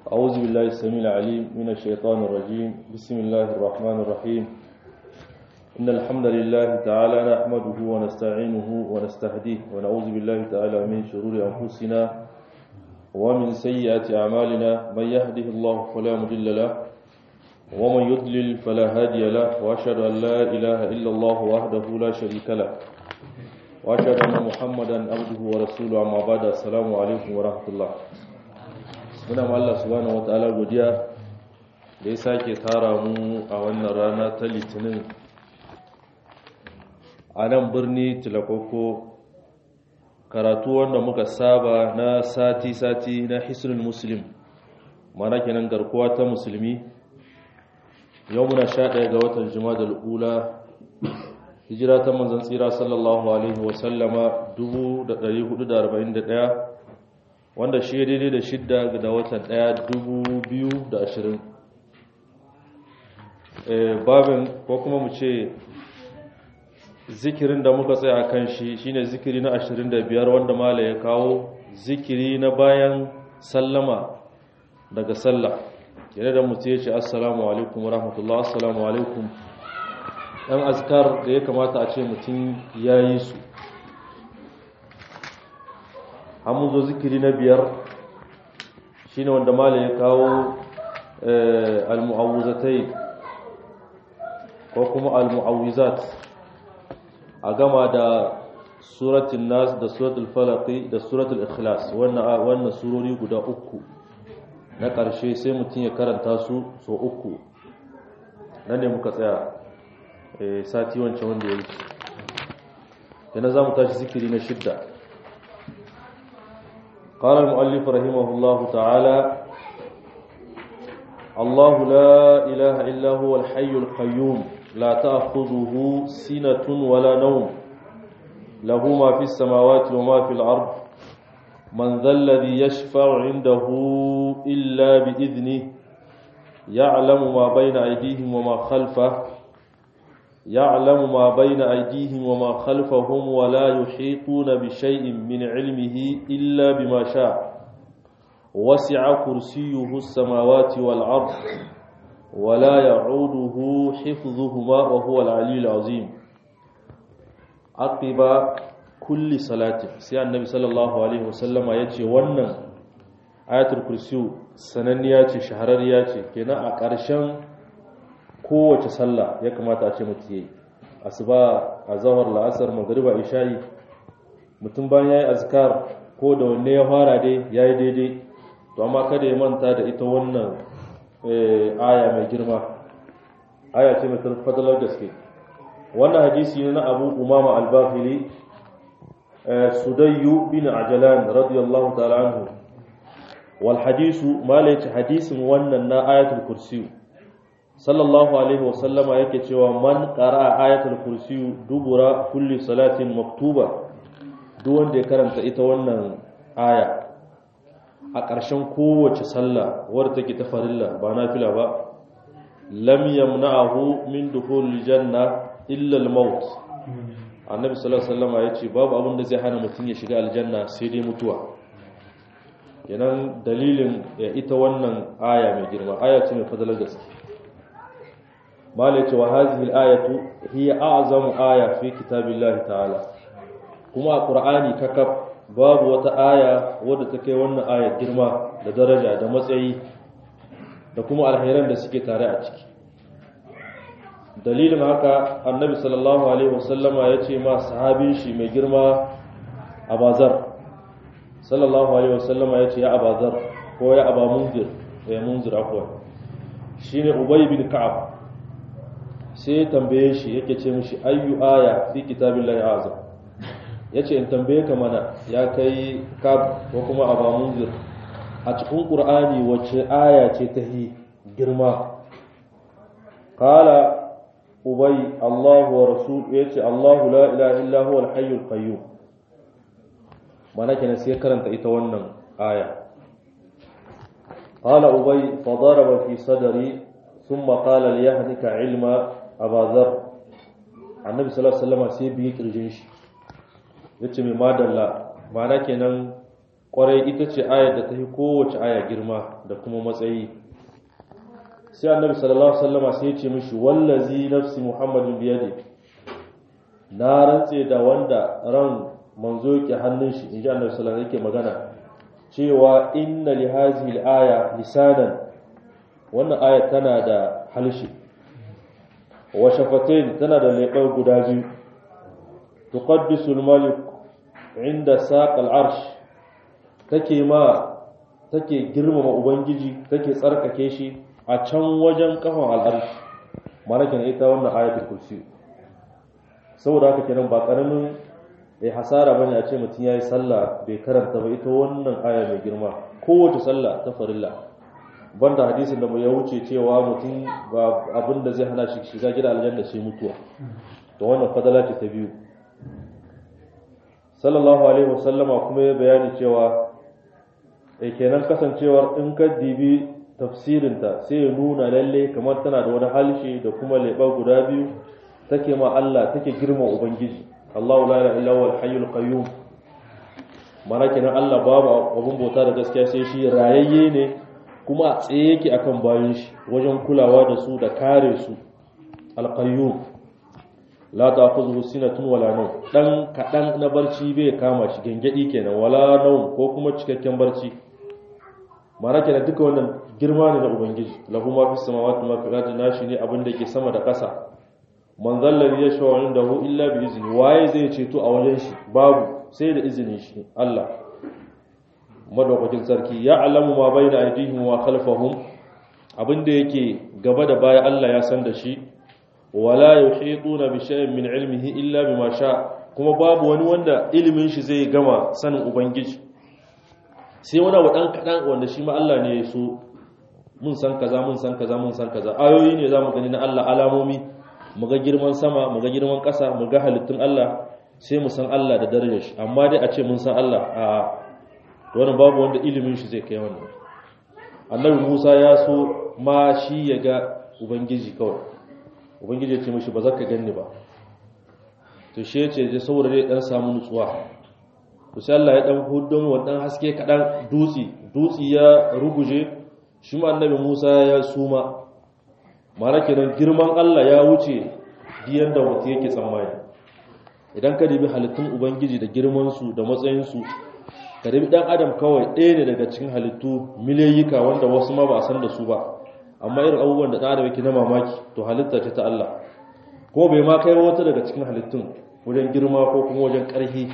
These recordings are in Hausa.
أعوذ بالله السميع العليم من الشيطان الرجيم بسم الله الرحمن الرحيم إن الحمد لله تعالى نحمده ونستعينه ونستهديه ونعوذ بالله تعالى من شرور أنفسنا ومن سيئات أعمالنا من يهده الله فلا مضل له ومن يضلل فلا هادي له وأشهد أن لا إله إلا الله وحده لا شريك له وأشهد أن محمدا عبده ورسوله أما بعد السلام عليكم ورحمة الله muna ma Allah subhanahu wataala godiya da ya sake tara mu a wannan rana ta litinin a nan birni tilakoko karatu wanda muka saba na sati-sati na hisrul muslim mana kenan garkuwa ta musulmi yau muna sha ɗaya ga watan jima'a ula hijira ta manzan tsira sallallahu alaihi wasallama 1441 wanda shi daidai da shidda da watan ɗaya dubu biyu da ashirin babin ko kuma mu ce zikirin da muka tsaya kan shi shine zikiri na ashirin da biyar wanda mala ya kawo zikiri na bayan sallama daga sallah yana da mutu ya ce assalamu alaikum wa rahmatullah assalamu alaikum ɗan azkar da ya kamata a ce mutum ya yi su an zo zikiri na biyar shine wanda mala ya kawo al-mu'awuzatai ko kuma al-mu'awizat a gama da suratul nas da suratul falaqi da suratul ikhlas wannan wannan surori guda uku na ƙarshe sai mutum ya karanta su so uku nan ne muka tsaya sati wancan wanda ya wuce yana za mu tashi zikiri na shidda قال المؤلف رحمه الله تعالى الله لا إله إلا هو الحي القيوم لا تأخذه سنة ولا نوم له ما في السماوات وما في الأرض من ذا الذي يشفع عنده إلا بإذنه يعلم ما بين أيديهم وما خلفه يعلم ما بين أيديهم وما خلفهم ولا يحيطون بشيء من علمه إلا بما شاء وسع كرسيه السماوات والأرض ولا يعوده حفظهما وهو العلي العظيم عقب كل صلاة سي النبي صلى الله عليه وسلم يجي ونن آية الكرسي سننية شهرية كنا أكرشان kowace sallah ya kamata a ce mutu yi asuba a zahar la'asar magariba isha'i mutum bayan ya yi azkar ko da wanne ya fara dai ya yi daidai to amma kada ya manta da ita wannan aya mai girma aya ce mai fadalar gaske wannan hadisi ne na abu umama albafili sudayyu bin ajalan radiyallahu ta'ala anhu wal hadisu malaci hadisin wannan na ayatul kursiyu sallallahu alaihi wasallama yake cewa man qara'a ayatul kursi dubura kulli salatin maktuba duk wanda ya karanta ita wannan aya a ƙarshen kowace sallah wadda take ta farilla ba nafila ba lam yamna'ahu min dukhulil janna illa al-maut annabi sallallahu alaihi wasallama yace babu abin da zai hana mutum ya shiga aljanna sai dai mutuwa kenan dalilin ita wannan aya mai girma aya ce mai fadalar gaske malai cewa hazihil ayatu hiya a'zamu aya fi kitabillahi ta'ala kuma a qur'ani kakaf babu wata aya wadda ta kai wannan aya girma da daraja da matsayi da kuma alheran da suke tare a ciki dalilin haka annabi sallallahu alaihi wasallama ya ce ma sahabin shi mai girma abazar sallallahu alaihi wasallama ya ce ya abazar ko ya aba munzir ya munzir afwan shine ubay bin ka'ab sai ya tambaye shi yake ce mishi ayyu aya fi kitabillahi azam yace in tambaye ka mana ya kai kab ko kuma aba munzir a cikin qur'ani wacce aya ce ta hi girma qala ubay allah wa rasul yace allah la ilaha illa huwa al-hayyul qayyum mana kenan sai karanta ita wannan aya qala ubay fa daraba fi sadri ثم قال ليهدك علما abazar annabi sallallahu alaihi wasallam sai biye kirjin shi yace mai madalla mana kenan kwarai ita ce ayar da ta yi kowace aya girma da kuma matsayi sai annabi sallallahu alaihi wasallama sai ya ce mishi wallazi nafsi muhammadin biyadi na rantse da wanda ran manzo yake hannun shi inji annabi sallallahu alaihi yake magana cewa inna li hadhihi al-aya lisanan wannan aya tana da halshi wa shafatain tana da leɓar guda biyu tuqaddisu al-malik inda saq al-arsh take ma take girmama ubangiji take tsarkake shi a can wajen kafan al-arsh malakin ita wannan ayatul kursi saboda haka kenan ba karamin eh hasara bane a ce mutum yayi sallah bai karanta ba ita wannan aya mai girma kowace sallah ta farilla banda hadisin da mu ya wuce cewa mutum ba abin da zai hana shi shiga gida aljanna sai mutuwa to wannan fadala ce ta biyu sallallahu alaihi wasallama kuma ya bayani cewa eh kenan kasancewar in ka dibi tafsirinta sai ya nuna lalle kamar tana da wani halshe da kuma leɓa guda biyu take ma Allah take girma ubangiji Allahu la ilaha illa huwal hayyul qayyum mana kenan Allah babu abun bauta da gaskiya sai shi rayayye ne kuma a tsaye yake akan bayan shi wajen kulawa da su da kare su al-qayyum la ta'khudhuhu sinatun wala nawm dan kadan na barci bai kama shi gengedi kenan wala nawm ko kuma cikakken barci mana kenan duka wannan girma ne na ubangiji lahu ma fis samawati ma fil ardi nashi ne abin da ke sama da ƙasa man zallari ya shawo inda hu illa bi izini waye zai ceto a wajen shi babu sai da izinin shi Allah madaukakin sarki ya alamu ma bai da aidihim wa khalfahum abinda yake gaba da baya Allah ya san da shi wala yuhituna bi shay'in min ilmihi illa bima sha kuma babu wani wanda ilimin shi zai gama sanin ubangiji sai wani abu dan kadan wanda shi ma Allah ne ya so mun san kaza mun san kaza mun san kaza ayoyi ne zamu gani na Allah alamomi mu ga girman sama mu ga girman ƙasa mu ga halittun Allah sai mu san Allah da darajar shi amma dai a ce mun san Allah a wannan babu wanda ilimin shi zai kai wannan Annabi Musa ya so ma shi ya ga ubangiji kawai ubangiji ya ce mishi ba za ka ganni ba to shi ya ce je saboda dai dan samu nutsuwa to sai Allah ya dan hudon wannan haske kadan dutsi dutsi ya ruguje shi ma Annabi Musa ya suma mara kenan girman Allah ya wuce diyan da mutum yake tsammani idan ka dibi halittun ubangiji da girmansu da matsayinsu ka dibi dan adam kawai ɗaya ne daga cikin halittu miliyayyika wanda wasu ma ba a san da su ba amma irin abubuwan da ɗan adam yake na mamaki to halitta ce ta Allah ko bai ma kai wata daga cikin halittun wajen girma ko kuma wajen ƙarfi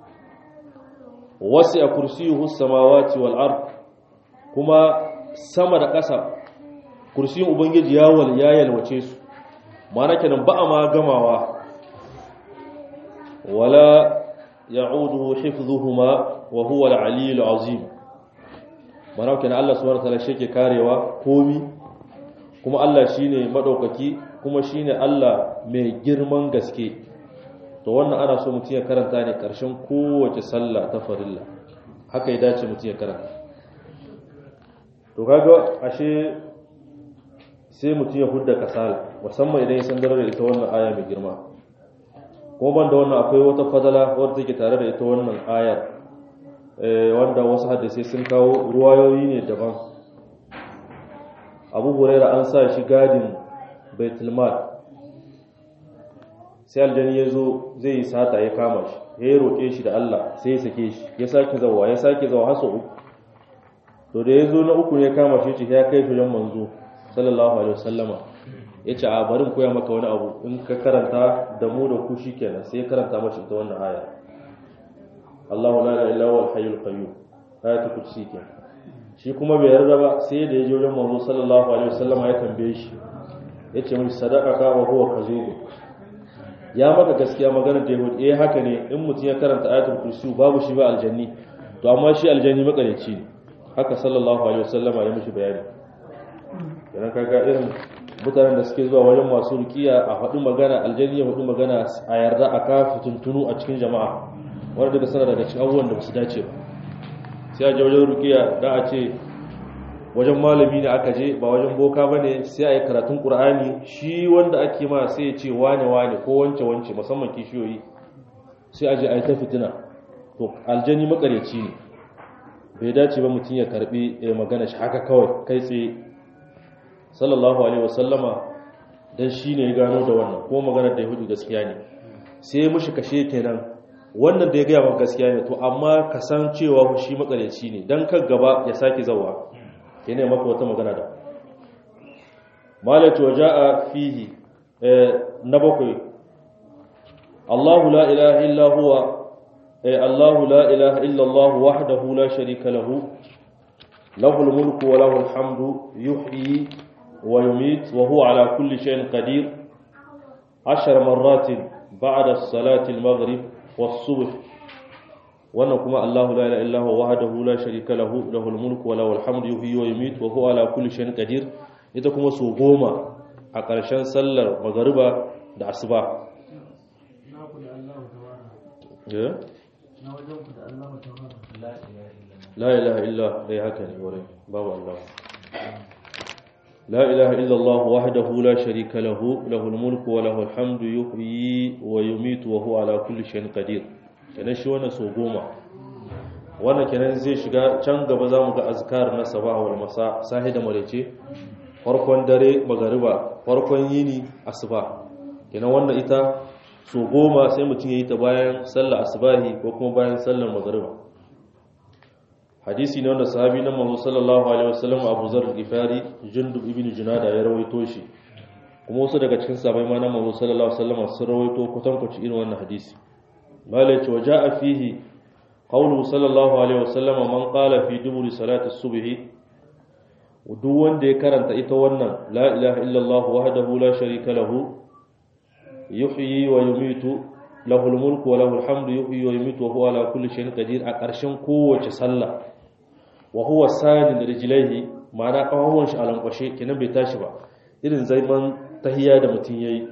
wasi a kursiyuhu samawati wal ard kuma sama da ƙasa kursiyin ubangiji ya wal ya yalwace su mana kenan ba a ma gamawa wala ya'uduhu hifdhuhuma wa huwa al-aliyyul azim mana kenan Allah subhanahu wa ta'ala shi ke karewa komi kuma Allah shine madaukaki kuma shine Allah mai girman gaske to wannan ana so mutum ya karanta ne karshen kowace sallah ta farilla haka ya dace mutum ya karanta to kaga ashe sai mutum ya hudda kasala musamman idan ya san da ita wannan aya mai girma kuma ban da wannan akwai wata fadala wadda take tare da ita wannan ayar wanda wasu hadisai sun kawo ruwayoyi ne daban abu huraira an sa shi gadin baitulmal sai aljani ya zo zai yi sata ya kama shi ya yi roƙe shi da allah sai ya sake shi ya sake zawa ya sake zawa hasa uku to da ya zo na uku ne kama shi ce ya kai shi manzo sallallahu alaihi wasallama ya ce a barin koya maka wani abu in ka karanta da mu da ku shikenan sai ya karanta mashi ita wannan aya Allahu la ilaha illa huwal hayyul qayyum ayatul kursi kenan shi kuma bai yarda ba sai da ya je wajen manzo sallallahu alaihi wasallama ya tambaye shi ya ce mishi sadaqaka wa huwa kazub ya maka gaskiya magana da yahudi eh haka ne in mutum ya karanta ayatul kursi babu shi ba aljanni to amma shi aljanni makareci ne haka sallallahu alaihi wasallama ya mishi bayani idan kaga irin mutanen da suke zuwa wajen masu rukiya a faɗi magana aljanni ya faɗi magana a yarda a kafa tuntunu a cikin jama'a wanda daga sana daga cikin abubuwan da basu dace ba sai a je wajen rukiya da a ce wajen malami ne aka je ba wajen boka bane sai a yi karatun qur'ani shi wanda ake ma sai ya ce wane wane ko wance wance musamman kishiyoyi sai a je a yi ta fitina to aljanni makareci ne bai dace ba mutum ya karbi magana shi haka kawai kai tsaye sallallahu alaihi wasallama dan shine ya gano da wannan ko magana da yahudu gaskiya ne sai mushi kashe kenan wannan da ya gaya maka gaskiya ne to amma ka san cewa shi makareci ne dan kan gaba ya sake zawa kenan maka wata magana da malatu waja'a fihi na bakwai Allahu la ilaha illa huwa Allahu la ilaha illa Allah wahdahu la sharika lahu lahul mulku wa lahul hamdu yuhyi wa yumit wa huwa ala kulli shay'in qadir ashar marratin ba'da salati al-maghrib was-subh wannan kuma Allahu la ilaha illa huwa wahdahu la sharika lahu lahul mulku wa lahul hamdu yuhyi wa yumit wa huwa ala kulli shay'in qadir ita kuma su goma a ƙarshen sallar magariba da asuba la ilaha illa dai haka ne wurin babu Allah la ilaha illa Allah wahdahu la sharika lahu lahul mulku wa lahul hamdu yuhyi wa yumitu wa huwa ala kulli shay'in qadir kenan shi wannan so goma wannan kenan zai shiga can gaba zamu ga azkar na sabah wal masa sahi da marece farkon dare magariba farkon yini asuba kenan wannan ita so goma sai mutum ya yi ta bayan sallar asubahi ko kuma bayan sallar magariba hadisi ne wanda sahabi na manzo sallallahu alaihi wasallam Abu Zar al-Ghifari Jundub ibn Junada ya rawaito shi kuma wasu daga cikin sahabbai ma na manzo sallallahu alaihi wasallam sun rawaito kutankuci irin wannan hadisi malai ce waja'a fihi qawlu sallallahu alaihi wasallam man qala fi duburi salati as-subhi duk wanda ya karanta ita wannan la ilaha illallah wahdahu la sharika lahu yuhyi wa yumitu lahul mulku wa lahul hamdu yuhyi wa yumitu wa huwa ala kulli shay'in qadir a ƙarshen kowace sallah wa huwa sadin rijlaihi ma'ana kawawan shi alankwashe kenan bai tashi ba irin zaman tahiyya da mutun yayi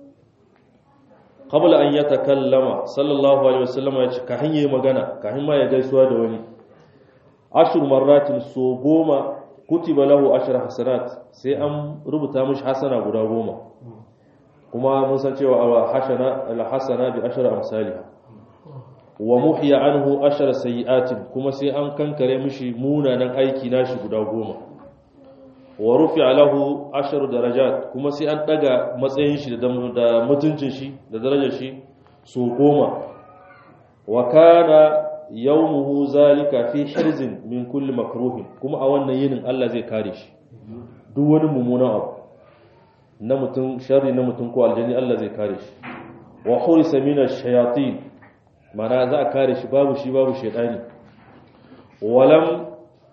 qabla an yatakallama sallallahu alaihi wasallam ya ce ka hanye magana ka ma ya gaisuwa da wani ashur marratin so goma kutiba lahu ashar hasanat sai an rubuta mishi hasana guda goma kuma mun san cewa hasana al-hasana bi ashar amsalha wa muhiya anhu ashar sayiatin kuma sai an kankare mishi munanan aiki nashi guda goma wa rufi'a lahu ashar darajat kuma sai an daga matsayin shi da mutuncin shi da darajar shi so goma wa kana yawmuhu zalika fi hirzin min kulli makruhin kuma a wannan yinin Allah zai kare shi duk wani mummunan abu na mutum sharri na mutum ko aljani Allah zai kare shi wa hurisa min ash-shayatin mana za a kare shi babu shi babu shaytani walam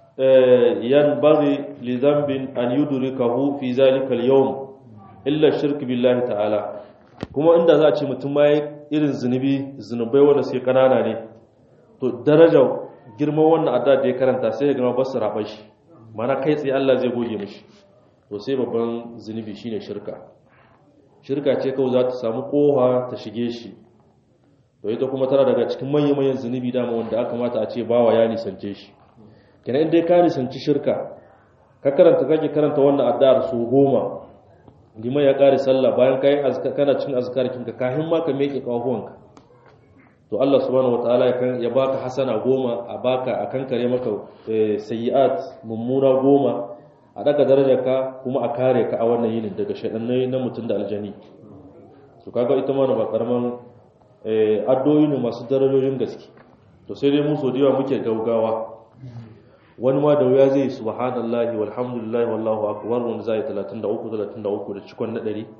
yanbaghi li dhanbin an yudrikahu fi zalika al-yawm illa shirk billahi ta'ala kuma inda za a ce mutum ma irin zunubi zunubai wanda suke kanana ne to darajar girman wannan adda da ya karanta sai ya gama ba su raɓar shi mana kai tsaye Allah zai goge mishi to sai babban zunubi shine shirka shirka ce kawai za ta samu koha ta shige shi to ita kuma tana daga cikin manyan manyan zunubi dama wanda aka mata a ce bawa ya nisance shi kenan in dai ka nisanci shirka ka karanta kake karanta wannan addu'ar su goma liman ya kare sallah bayan kai kana cin azkar kinka kafin ma ka meke kahuwanka to Allah subhanahu wataala ya baka hasana goma a baka a kankare maka sayyi'at mummuna goma a daga darajarka kuma a kare ka a wannan yinin daga shaɗannai na mutum da aljani to kaga ita ma ba karaman addu'o'i ne masu darajojin gaske to sai dai mu so da yawa muke gaugawa wani ma da wuya zai subhanallahi walhamdulillahi wallahu akbar wanda zai 33 33 da cikon na 100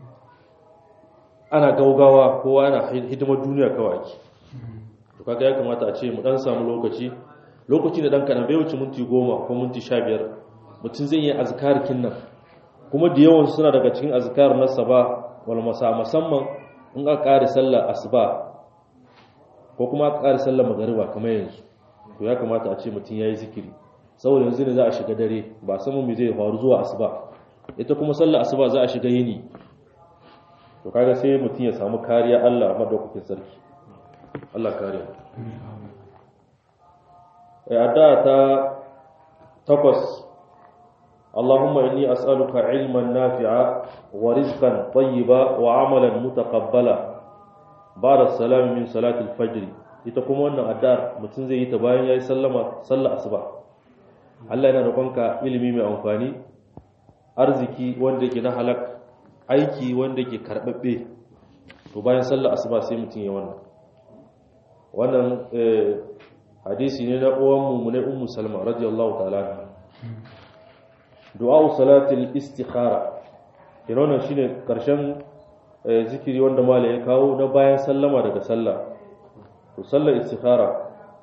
ana gaugawa kowa ana hidimar duniya kawai to kaga ya kamata a ce mu dan samu lokaci lokaci da dan kana bai wuce minti 10 ko minti 15 mutum zai yi azkarkin nan kuma da yawan suna daga cikin azkar na saba wal masa musamman in aka kare sallar asuba ko kuma aka kare sallar magariba kamar yanzu to ya kamata a ce mutum yayi zikiri saboda yanzu ne za a shiga dare ba samu me zai faru zuwa asuba ita kuma sallar asuba za a shiga yini to kaga sai mutum ya samu kariya Allah madaukakin sarki Allah kariya eh adda ta takwas اللهم إني أسألك علما نافعا ورزقا طيبا وعملا متقبلا بعد السلام من صلاة الفجر ita kuma wannan addu'ar mutum zai yi ta bayan yayi sallama sallar asuba Allah yana roƙonka ilimi mai amfani arziki wanda yake na halak aiki wanda yake karbabbe to bayan sallar asuba sai mutum ya wannan wannan hadisi ne na uwan mu ne ummu salma radiyallahu ta'ala anha du'a salatil istikhara kirona shine karshen zikiri wanda malai ya kawo na bayan sallama daga sallah to sallar istikhara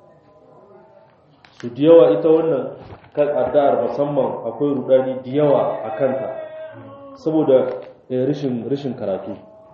su diyawa ita wannan kan addu'ar musamman akwai rudani diyawa a kanta saboda rishin rishin karatu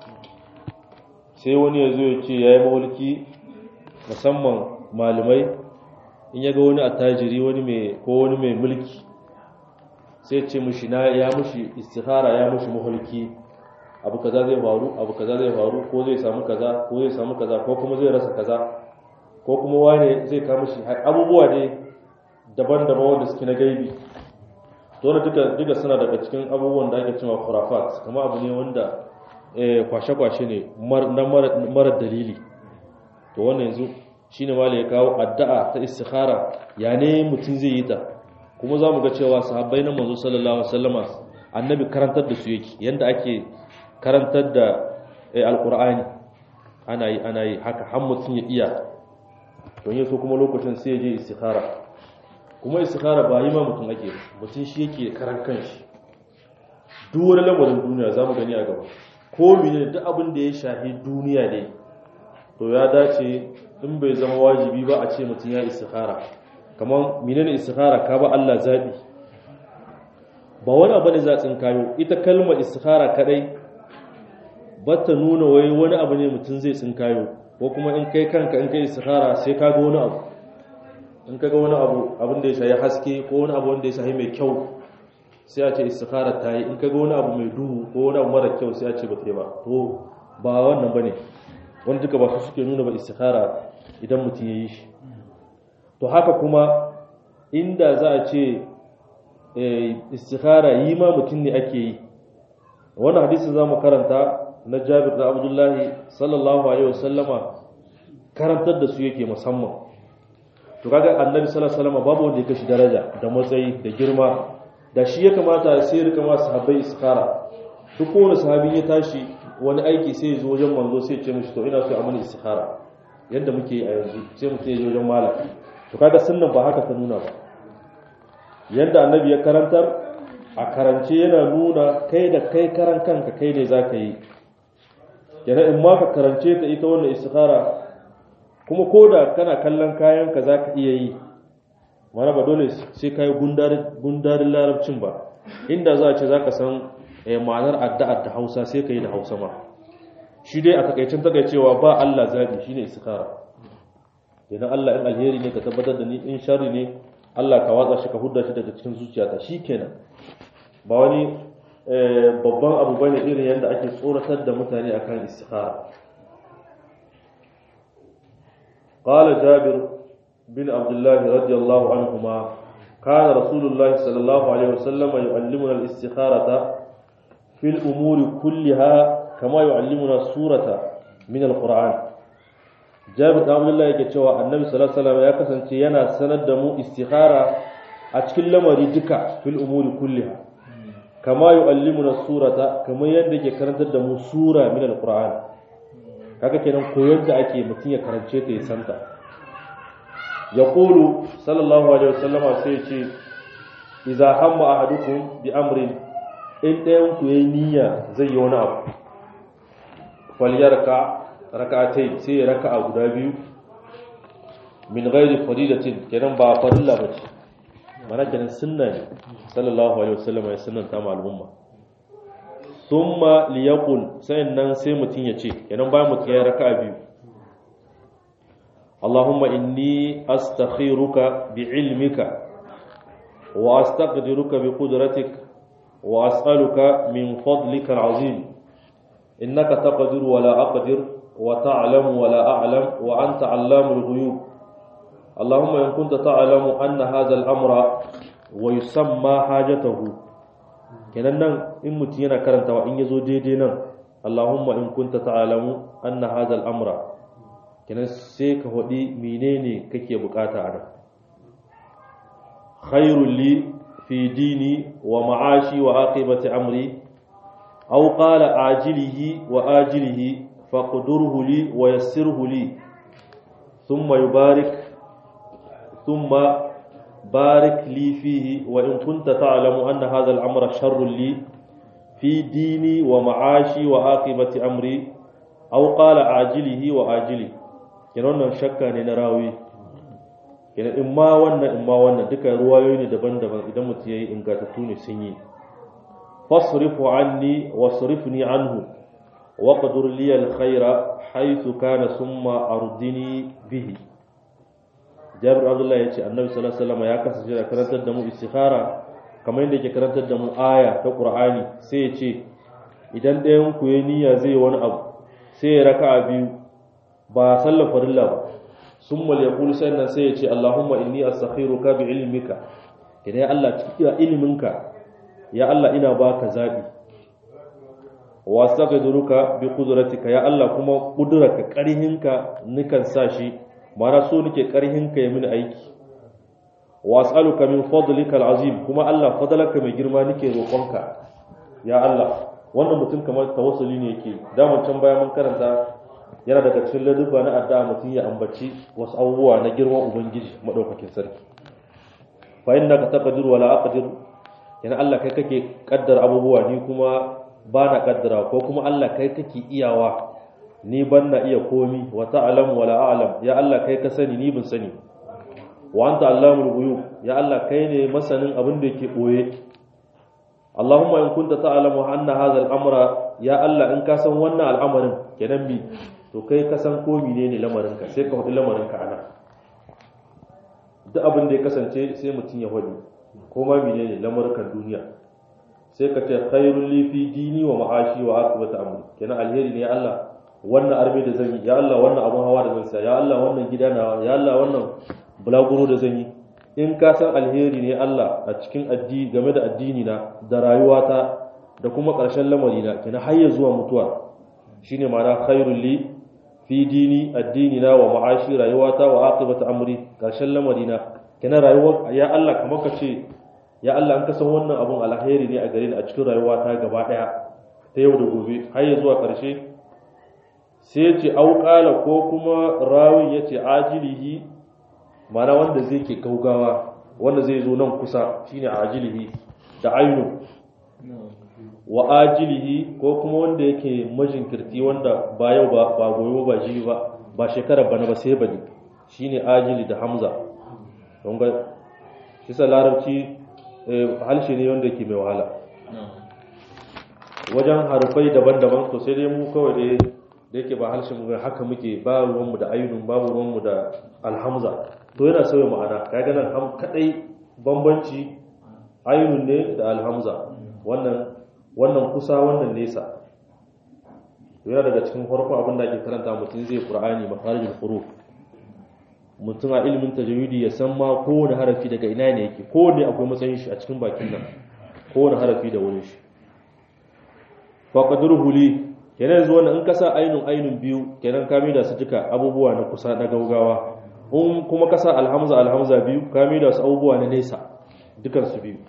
sai wani ya zo ya ce ya yi mawulki musamman malamai in ya ga wani attajiri wani mai ko wani mai mulki sai ce mushi na ya mushi istikhara ya mushi mahulki abu kaza zai faru abu kaza zai faru ko zai samu kaza ko zai samu kaza ko kuma zai rasa kaza ko kuma wane zai kama shi abubuwa ne daban-daban wanda suke na gaibi to wanda duka duka suna daga cikin abubuwan da ake cewa khurafat kuma abu ne wanda kwashe-kwashe ne na mara dalili to wannan yanzu shine ma ya kawo addu'a ta istikhara ya ne mutum zai yi ta kuma za mu ga cewa sahabbai na manzo sallallahu alaihi wasallama annabi karantar da su yake yanda ake karantar da alqur'ani ana yi ana yi haka har mutum ya iya don yaso kuma lokacin sai ya je istikhara kuma istikhara ba yi ma mutum ake mutum shi yake karan kanshi duk wani lamarin duniya za mu gani a gaba ko mene duk abin da ya shafi duniya ne to ya dace in bai zama wajibi ba a ce mutum ya istikhara kamar menene istikhara ka ba Allah zabi ba wani abu ne zatsin kayo ita kalmar istikhara kadai ba ta nuna wai wani abu ne mutum zai tsinkayo ko kuma in kai kanka in kai istikhara sai ka ga wani abu in ka ga wani abu abin da ya shayi haske ko wani abu wanda ya shayi mai kyau sai a ce istikhara ta yi in ka ga wani abu mai duhu ko wani abu mara kyau sai a ce ba ta yi ba to ba wannan bane wanda duka ba su suke nuna ba istikhara idan mutum ya yi shi to haka kuma inda za a ce istikhara yi ma mutum ne ake yi wannan hadisi za mu karanta na jabir da abdullahi sallallahu alaihi wasallama karantar da su yake musamman to kaga annabi sallallahu alaihi wasallama babu wanda ya kashi daraja da matsayi da girma da shi ya kamata sai ya rika ma sahabbai istikhara duk kowane sahabi ya tashi wani aiki sai ya zo wajen manzo sai ya ce mishi to ina so a mani istikhara yadda muke yi a yanzu sai mutum ya je wajen malam to kaga sunnan ba haka ta nuna ba yadda annabi ya karantar a karance yana nuna kai da kai karan kanka kai ne za ka yi yana in ma ka karance ta ita wannan istikhara kuma ko da kana kallon kayanka za ka iya yi mana ba dole sai ka yi gundarin larabcin ba inda za a ce za ka san ma'anar addu'ar da hausa sai ka yi da hausa ma shi dai a takaicin takaicewa ba allah zaɓi shi ne istikhara idan allah in alheri ne ka tabbatar da ni in shari ne allah ka watsa shi ka hudda shi daga cikin zuciyata shi kenan ba wani babban abu bane irin yadda ake tsoratar da mutane akan istikhara qala jabir bin abdullah radiyallahu anhuma kana rasulullah sallallahu alaihi wasallam yu'allimuna al-istikharata fil umuri kulliha kama yu'allimuna surata min al-qur'an jabir bin abdullah yake cewa annabi sallallahu alaihi wasallam ya kasance yana sanar da mu istikhara a cikin lamari duka fil umuri kulliha kama yu'allimuna surata kamar yadda ke karantar da mu sura min alquran kaga kenan koyon da ake mutun ya karance ta ya santa yaqulu sallallahu alaihi wasallama sai ce idza hamma ahadukum bi amrin in dayan ku yayi niyya zai yi wani abu falyarka rak'atai sai ya raka'a guda biyu min ghairi faridatin kenan ba farilla bace mana kenan sunna ne sallallahu alaihi wasallam ya sunnanta ma al'umma thumma liyaqul nan sai mutun ya ce kenan bayan mutun ya raka'a biyu Allahumma inni astakhiruka bi'ilmika wa astaqdiruka biqudratik wa as'aluka min fadlika al'azim innaka taqdiru wa la aqdir wa ta'lamu wa la a'lam wa anta 'allamul ghuyub اللهم إن كنت تعلم أن هذا الأمر ويسمى حاجته kenan nan in mutum yana karantawa in yazo daidai nan Allahumma in kunta ta'lamu anna hadha al-amra kenan sai ka hodi menene kake bukata a nan khairul li fi dini wa ma'ashi wa aqibati amri aw qala ajilihi wa ajilihi faqdurhu li wa yassirhu li thumma yubarik thumma barik li fihi wa in kunta ta'lamu anna hadha al-amra sharrun li fi dini wa ma'ashi wa aqibati amri aw qala ajilihi wa ajili kenan wannan shakka ne na rawi kenan in ma wannan in ma wannan duka ruwayoyi ne daban-daban idan mutum yayi ingantattu ne sun yi fasrifu anni wasrifni anhu waqdur li al-khayra haythu kana summa ardini bihi Jabir Abdullah yace Annabi sallallahu alaihi wasallam ya kasance da karantar da mu istikhara kamar yadda yake karantar da mu aya ta Qur'ani sai ya ce idan ɗayan ku ya niyya zai wani abu sai ya raka'a biyu ba sallar farilla ba summa yaqul sannan sai ya ce Allahumma inni astakhiruka bi ilmika idan ya Allah cikin iliminka ya Allah ina baka zabi wa astaghfiruka bi qudratika ya Allah kuma kudurarka karhinka nikan sa shi mara so nake karhinka ya mini aiki wa as'aluka min fadlika al'azim kuma Allah fadlaka mai girma nake roƙonka ya Allah wannan mutum kamar tawassuli ne yake da can baya mun karanta yana daga cikin ladubba na addu'a mutum ya ambaci wasu abubuwa na girman ubangiji madaukakin sarki fa innaka taqdiru wala aqdir yana Allah kai kake kaddara abubuwa ni kuma ba na kaddara ko kuma Allah kai kake iyawa ni ban na iya komi wa ta'lam wala a'lam ya Allah kai ka sani ni ban sani wa anta allamul ghuyub ya Allah kai ne masanin abin da yake boye Allahumma in kunta ta'lamu anna hadha al-amra ya Allah in ka san wannan al'amarin kenan bi to kai ka san ko menene lamarin ka sai ka hudu lamarin ka ana duk abin da ya kasance sai mutum ya hudu ko ma menene lamarin duniya sai ka ce khairul li fi dini wa ma'ashi wa aqibati amri kenan alheri ne ya Allah wannan arme da zan yi ya Allah wannan abun hawa da zan sa ya Allah wannan gida na ya Allah wannan bulaguro da zan yi in ka san alheri ne Allah a cikin addini game da addini na da rayuwata da kuma ƙarshen lamari na kina har ya zuwa mutuwa shine ma'ana khairul li fi dini addini na wa ma'ashi rayuwata wa aqibatu amri ƙarshen lamari na kina rayuwa ya Allah kamar ka ce ya Allah an ka san wannan abun alheri ne a gare ni a cikin rayuwata gaba daya ta yau da gobe har ya zuwa ƙarshe sai ce auƙala ko kuma rawin ya ce ajilihi mana wanda zai ke gaugawa wanda zai zo nan kusa shine ajilihi da ainu wa ajilihi ko kuma wanda yake majinkirti wanda ba yau ba ba goyo ba ji ba ba shekarar bana ba sai bane shine ajili da hamza don ga kisa larabci halshe ne wanda yake mai wahala wajen harufai daban-daban to sai dai mu kawai dai da yake ba harshen mu haka muke ba ruwanmu da ayyunun babu ruwanmu da alhamza to yana sauya ma'ana kaga nan ham kadai bambanci ayyunun ne da alhamza wannan wannan kusa wannan nesa to yana daga cikin farkon abin da ake karanta mutum zai qur'ani makharijul huruf mutum a ilimin tajwidi ya san ma kowane harafi daga ina ne yake kowane akwai matsayin shi a cikin bakin nan kowane harafi da wurin shi faqadruhu li kenan yanzu wannan in ka sa ainun ainun biyu kenan ka da su duka abubuwa na kusa na gaugawa in kuma ka sa alhamza alhamza biyu ka da su abubuwa na nesa dukan su biyu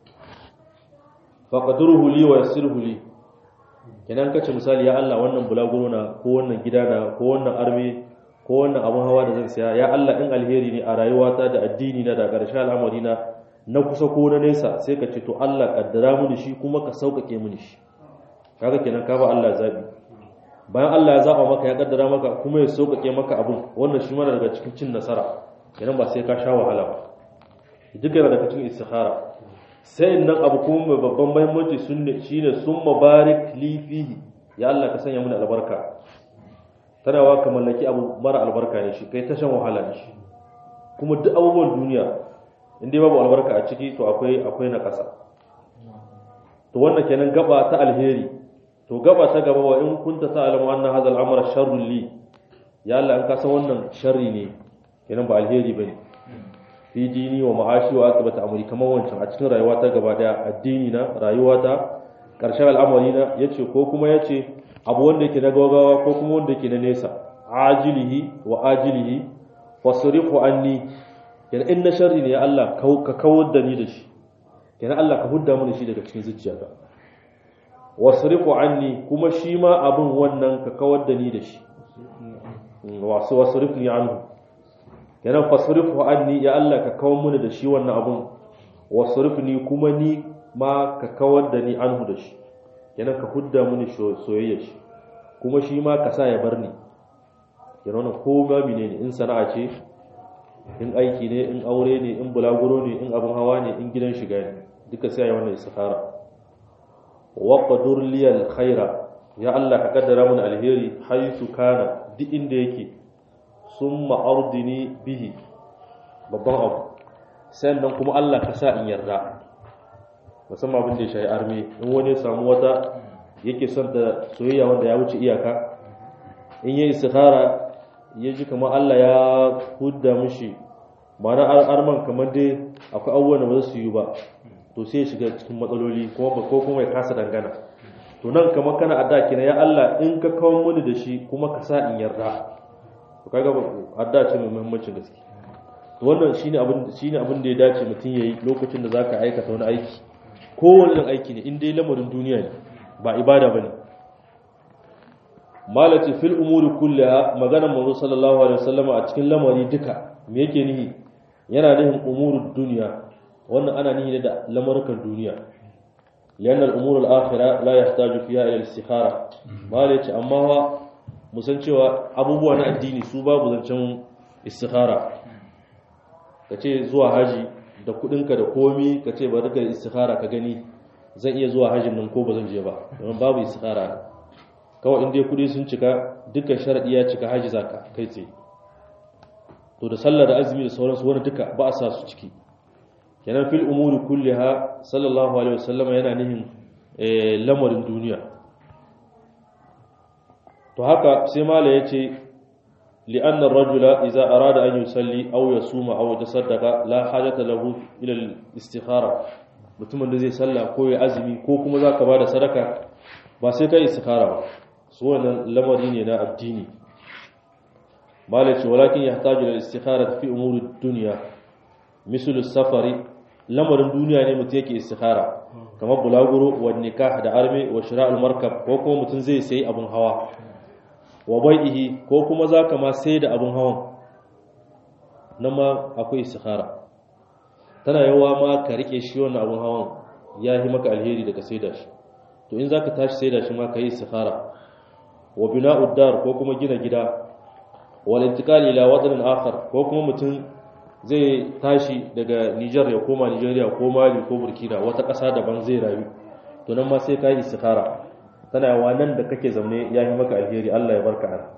faqadruhu li wa yassirhu li kenan kace misali ya Allah wannan bulaguro na ko wannan gida na ko wannan arme ko wannan abun hawa da zan saya ya Allah in alheri ne a rayuwata da addini na da ƙarshen al'amari na na kusa ko na nesa sai ka ce to Allah kaddara mini shi kuma ka sauƙaƙe mini shi kaga kenan ka ba Allah zabi bayan Allah ya zaba maka ya kaddara maka kuma ya sauƙaƙe maka abun wannan shi mana daga cikin cin nasara kenan ba sai ka sha wahala ba duk yana daga cikin istikhara sai nan abu kuma mai babban muhimmanci sunne shine summa barik li fihi ya Allah ka sanya mini albarka tana wa ka mallaki abu mara albarka ne shi kai ta shan wahala ne shi kuma duk abubuwan duniya in dai babu albarka a ciki to akwai akwai na kasa to wannan kenan gaba ta alheri to gaba ta gaba wa in kunta ta'lamu anna hadha al-amra sharrun li ya Allah an kasa wannan sharri ne kenan ba alheri bane fi dini wa ma'ashi wa aqibata amri kamar wancan a cikin rayuwa ta gaba daya addini na rayuwa ta karshen al'amari na yace ko kuma yace abu wanda yake na gaugawa ko kuma wanda yake na nesa ajilihi wa ajilihi fasrifu anni yana in na sharri ne ya Allah ka kawar da ni da shi yana Allah ka hudda mini shi daga cikin zuciyata wasrifu anni kuma shi ma abin wannan ka kawar da ni da shi wasu wasrifni anhu yana fasrifu anni ya Allah ka kawar mini da shi wannan abin wasrifni kuma ni ma ka kawar da ni anhu da shi yana ka hudda mini soyayya shi kuma shi ma ka sa ya bar ni yana wannan ko ma menene in sana'a ce in aiki ne in aure ne in bulaguro ne in abin hawa ne in gidan shiga ne duka sai wannan istikhara wa qadur liyal khaira ya Allah ka kaddara mun alheri haythu kana duk inda yake summa ardini bihi babban abu sannan kuma Allah ka sa in yarda musamman abin da ya shayi arme in wani samu wata yake son ta soyayya wanda ya wuce iyaka in yi istikhara ya ji kamar Allah ya hudda mishi mana arman kamar dai akwai abubuwan da ba su yi ba to sai ya shiga cikin matsaloli kuma ko kuma ya kasa dangana to nan kamar kana adda kina ya Allah in ka kawo mini da shi kuma ka sa in yarda to kaga adda ce mai muhimmancin gaske to wannan shine abin shine abin da ya dace mutum yayi lokacin da zaka aikata wani aiki kowane aiki ne in dai lamarin duniya ne ba ibada bane malati fil umuri kullaha maganar manzo sallallahu alaihi wasallam a cikin lamari duka me yake nihi yana nihin umurud duniya wannan ana nihi da lamarukan duniya lian al umur al akhirah la yahtaju fiha ila al istikhara malati amma wa musan cewa abubuwa na addini su babu zancen istikhara kace zuwa haji da kudinka da komi kace bari ka istikhara ka gani zan iya zuwa hajin nan ko ba zan je ba don babu istikhara kawai in dai kudi sun cika dukkan sharadi ya cika haji zaka kai tsaye to da sallah da azumi da sauransu wani duka ba a sa su ciki kenan fil umuri kulliha sallallahu alaihi wasallam yana nihin lamarin duniya to haka sai mala yace li'anna ar-rajula idza arada an yusalli aw yasuma aw yatasaddaqa la hajata lahu ila al-istikhara mutumin da zai sallah ko ya azumi ko kuma zaka bada sadaka ba sai kai istikhara ba su wannan lamari ne na addini malaci walakin yahtaju ila istikhara fi umuri dunya misal safari lamarin duniya ne mutum yake istikhara kamar bulaguro wa nikah da arme wa shira'ul markab ko kuma mutum zai sayi abun hawa wa bai'ihi ko kuma zaka ma sai da abun hawan nan ma akwai istikhara tana yawa ma ka rike shi wannan abun hawan ya yi maka alheri daga sai da shi to in zaka tashi sai da shi ma ka yi istikhara wa bina'ud dar ko kuma gina gida wal intiqal ila watan akhar ko kuma mutum zai tashi daga Niger ya koma Nigeria ko Mali ko Burkina wata ƙasa daban zai rayu to nan ma sai ka yi istikhara tana yawa nan da kake zaune ya yi maka alheri Allah ya barka an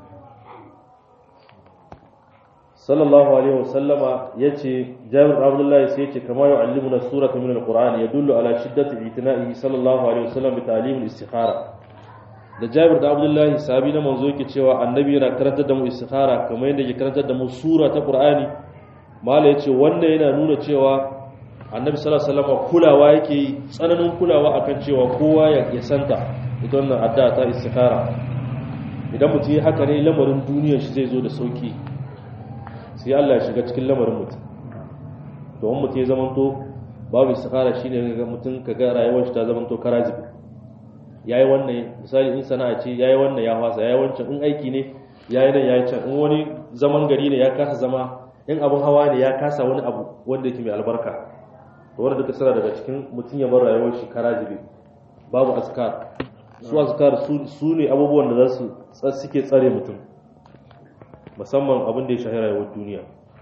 sallallahu alaihi wasallama yace Jabir Abdullahi sai yace kama yu'allimuna surata min alquran yadullu ala shiddati itina'ihi sallallahu alaihi wasallam bi ta'lim al-istikhara da Jabir da Abdullahi sahabi na manzo yake cewa annabi yana karantar da mu istikhara kamar yadda yake karantar da mu sura ta Qur'ani mala yace wannan yana nuna cewa annabi sallallahu alaihi wasallam kulawa yake yi tsananin kulawa akan cewa kowa ya santa ita wannan addu'a ta istikhara idan mutum ya haka ne lamarin duniyar shi zai zo da sauki sai Allah ya shiga cikin lamarin mutum to wani mutum ya zamanto babu istikhara shine ga mutum kaga rayuwar shi ta zamanto karazibi yayi wannan misali in sana'a ce yayi wannan ya fasa yayi wancan in aiki ne yayi nan yayi can in wani zaman gari ne ya kasa zama in abun hawa ne ya kasa wani abu wanda yake mai albarka to wanda duka suna daga cikin mutum ya bar rayuwar shi karazibi babu askar su askar su ne abubuwan da za su suke tsare mutum musamman abin da ya shahi rayuwar duniya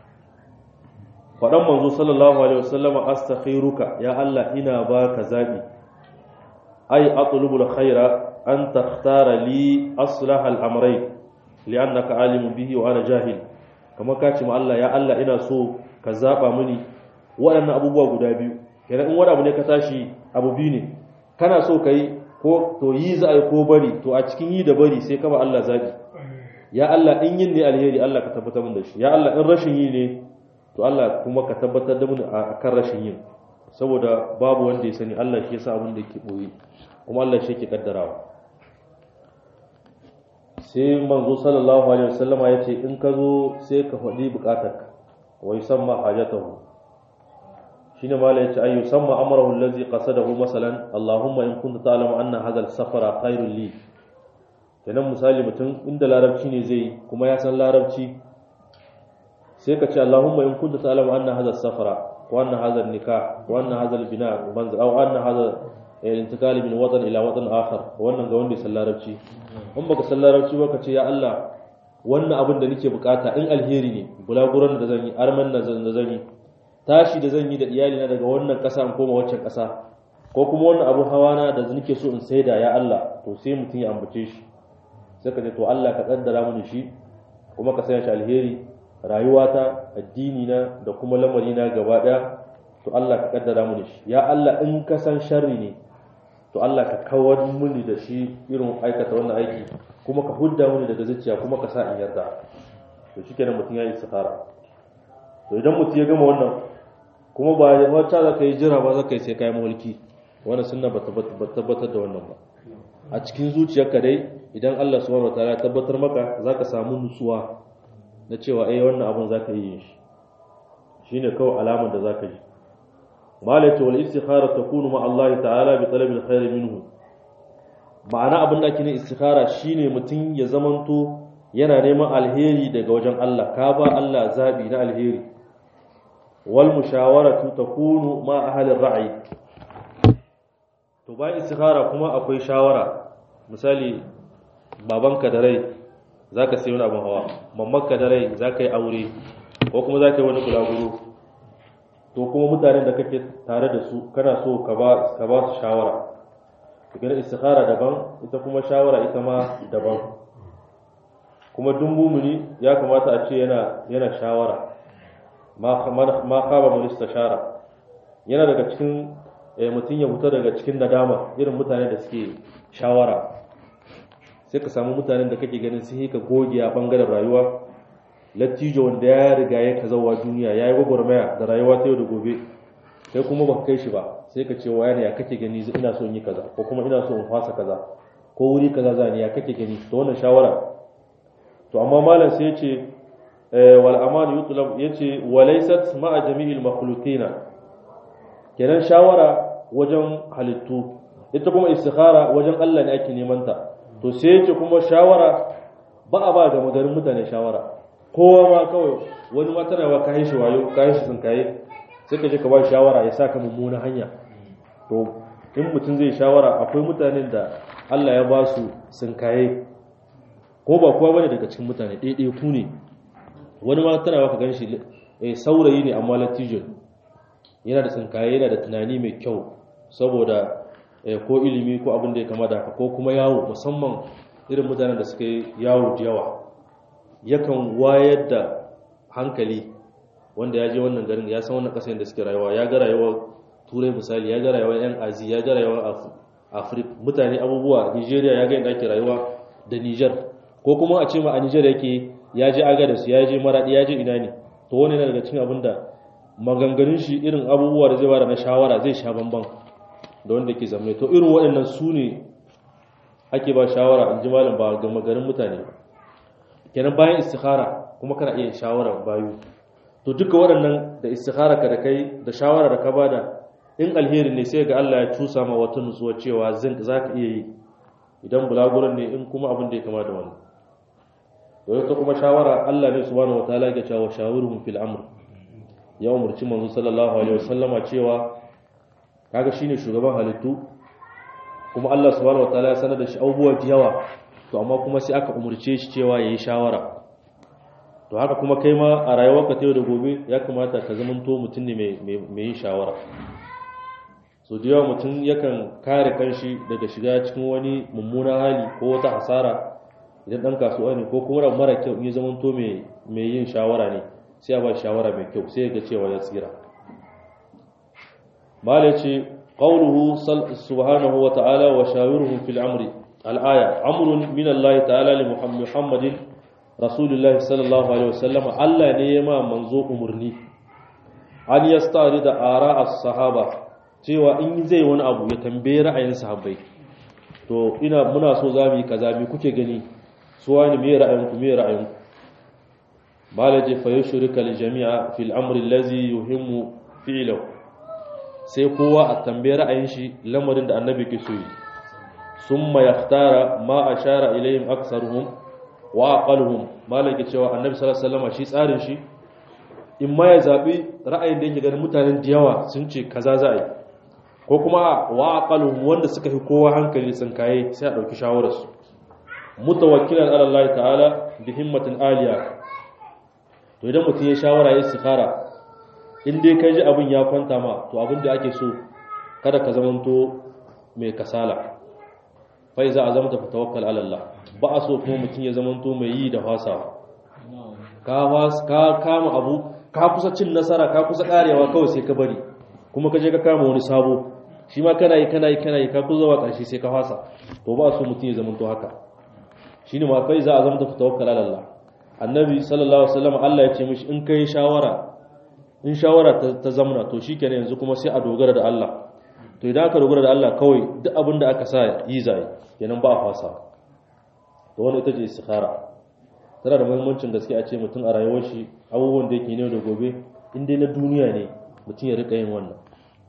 faɗan manzo sallallahu alaihi wasallama astakhiruka ya Allah ina baka zabi ay atlubu alkhaira an takhtara li aslaha al-amrayn li'annaka alimun bihi wa ana jahil kamar ka ce ma Allah ya Allah ina so ka zaba mini waɗannan abubuwa guda biyu kenan in wani abu ne ka tashi abu biyu ne kana so kai ko to yi za a yi ko bari to a cikin yi da bari sai kama Allah zabi ya Allah in yin ne alheri Allah ka tabbatar mun da shi ya Allah in rashin yi ne to Allah kuma ka tabbatar da mun a kan rashin yin saboda babu wanda ya sani Allah shi yasa abin da yake boye kuma Allah shi yake kaddarawa sai manzo sallallahu alaihi wasallama ya ce in ka zo sai ka faɗi buƙatarka wa yusamma hajatahu shine mala yace ay yusamma amrahu allazi qasadahu masalan allahumma in kunta ta'lamu anna hadha al-safara khairul li kenan misali mutum inda larabci ne zai kuma ya san larabci sai ka ce allahumma in kunta ta'lamu anna hadha al-safara wa anna hadha al-nikah wa anna hadha al-bina manzil aw anna hadha al-intiqal min watan ila watan akhar wannan ga wanda ya san larabci in baka san larabci ba ka ce ya Allah wannan abin da nake bukata in alheri ne bulaguran da zan yi arman da zan yi tashi da zan yi da iyalina daga wannan ƙasa in koma waccan ƙasa ko kuma wannan abun hawa na da nake so in saida ya Allah to sai mutum ya ambace shi sai ka ce to Allah ka kaddara mini shi kuma ka sanya shi alheri rayuwata addini na da kuma lamari na gaba daya to Allah ka kaddara mini shi ya Allah in ka san sharri ne to Allah ka kawar mini da shi irin aikata wannan aiki kuma ka hudda mini daga zuciya kuma ka sa in yarda to shikenan mutum ya yi istikhara to idan mutum ya gama wannan kuma ba wata za ka yi jira ba za ka yi sai kayan mulki wani sunna ba tabbatar da wannan ba a cikin zuciyarka dai idan Allah subhanahu wataala ya tabbatar maka za ka samu nutsuwa na cewa eh wannan abun za ka yi yin shi shine kawai alamar da za ka yi malaka wal istikhara takunu ma Allah ta'ala bi talabil khair minhu ma'ana abin da ake ne istikhara shine mutum ya zamanto yana neman alheri daga wajen Allah ka ba Allah zabi na alheri wal mushawaratu takunu ma ahli ra'i to bayan istikhara kuma akwai shawara misali babanka da rai zaka sai wani abin hawa mammanka da rai zaka yi aure ko kuma zaka yi wani bulaguro to kuma mutanen da kake tare da su kana so ka ba ka ba su shawara kira istikhara daban ita kuma shawara ita ma daban kuma duk mumuni ya kamata a ce yana yana shawara ma ma khaba man istashara yana daga cikin mutum ya fita daga cikin nadama irin mutane da suke shawara sai ka samu mutanen da kake ganin sun yi ka goge a bangaren rayuwa lattijo wanda ya riga ya ka zauwa duniya ya yi gwagwarmaya da rayuwa ta yau da gobe kai kuma ba kai shi ba sai ka ce wa yana ya kake gani ina so in yi kaza ko kuma ina so in fasa kaza ko wuri kaza zani ya kake gani to wannan shawara to amma malam sai ya ce wal aman yutlab yace walaysat ma'a jami'il makhluqina kenan shawara wajen halittu ita kuma istikhara wajen Allah ne ake neman ta to sai yace kuma shawara ba a ba ga magarin mutane shawara kowa ma kawai wani ma tana ba kayan shi wayo kayan shi sun kaye sai ka je ka ba shawara ya saka mummuna hanya to in mutum zai shawara akwai mutanen da Allah ya ba su sun kaye ko ba kowa bane daga cikin mutane ɗaiɗai ku ne wani ma tana ba ka gan shi saurayi ne amma latijin yana da tsinkaye yana da tunani mai kyau saboda ko ilimi ko abin da ya kama da haka ko kuma yawo musamman irin mutanen da suka yi yawo da yawa yakan wayar da hankali wanda ya je wannan garin ya san wannan kasar da suke rayuwa ya ga rayuwar turai misali ya ga rayuwar yan azi ya ga rayuwar afirka mutane abubuwa nigeria ya ga yadda ake rayuwa da niger ko kuma a ce ma a niger yake ya je agadas ya je maradi ya je ina ne to wani yana daga cikin abin da maganganun shi irin abubuwa da zai bada na shawara zai sha bamban da wanda ke zamne to irin waɗannan su ne ake ba shawara in ji malam ba ga maganin mutane ba kenan bayan istikhara kuma kana iya shawara bayu to duka waɗannan da istikhara ka da kai da shawara da ka bada in alheri ne sai ga Allah ya tusa ma wata nutsuwa cewa zan zaka iya yi idan bulaguran ne in kuma abin da ya kama da wannan to ta kuma shawara Allah ne subhanahu wataala ya cewa shawiruhum fil amr ya umurci manzo sallallahu alaihi wasallama cewa kaga shine shugaban halittu kuma Allah subhanahu wataala ya sanar da shi abubuwa da yawa to amma kuma sai aka umurce shi cewa yayi shawara to haka kuma kai ma a rayuwarka ta yau da gobe ya kamata ka zamanto mutum ne mai yin shawara so da yawa mutum yakan kare kanshi daga shiga cikin wani mummunan hali ko wata hasara idan dan kasuwa ne ko kuma mara kyau in ya zamanto mai yin shawara ne sai a ba shawara mai kyau sai ga cewa ya tsira mala ce qawluhu subhanahu wa ta'ala wa shawiruhum fil amri al-aya amrun min Allah ta'ala li muhammadin rasulullahi sallallahu alaihi wasallam Allah ne ya ma manzo umurni an yastari da ara as-sahaba cewa in zai wani abu ya tambaye ra'ayin sahabbai to ina muna so za mu yi kaza me kuke gani su wani me ra'ayinku me ra'ayinku malaje fa yushrika li jami'a fil amri allazi yuhimmu fi'lahu sai kowa a tambaye ra'ayin shi lamarin da annabi ke so yi summa yakhtara ma ashara ilayhim aktsaruhum wa aqaluhum malaka cewa annabi sallallahu alaihi wasallam shi tsarin shi in ma ya zabi ra'ayin da yake ganin mutanen da yawa sun ce kaza za a yi ko kuma wa aqaluhum wanda suka fi kowa hankali sun kaye sai a dauki shawarar su mutawakkilan ala Allah ta'ala bi himmatin aliya to idan mutum ya shawara ya istikhara in dai kai ji abin ya kwanta ma to abin da ake so kada ka zamanto mai kasala fa iza azamta fa tawakkal ala Allah ba a so kuma mutum ya zamanto mai yi da fasawa ka ka kama abu ka kusa cin nasara ka kusa karewa kawai sai ka bari kuma ka je ka kama wani sabo shi ma kana yi kana yi kana yi ka kusa zuwa ƙarshe sai ka fasa to ba a so mutum ya zamanto haka shine ma fa iza azamta fa tawakkal ala Allah annabi sallallahu alaihi wasallam Allah ya ce mishi in kai shawara in shawara ta zamana to shikenan yanzu kuma sai a dogara da Allah to idan aka dogara da Allah kawai duk abin da aka sa yi zai kenan ba a fasa to wannan ita ce istikhara tana da muhimmancin gaske a ce mutum a rayuwar shi abubuwan da yake ne da gobe in dai na duniya ne mutum ya rika yin wannan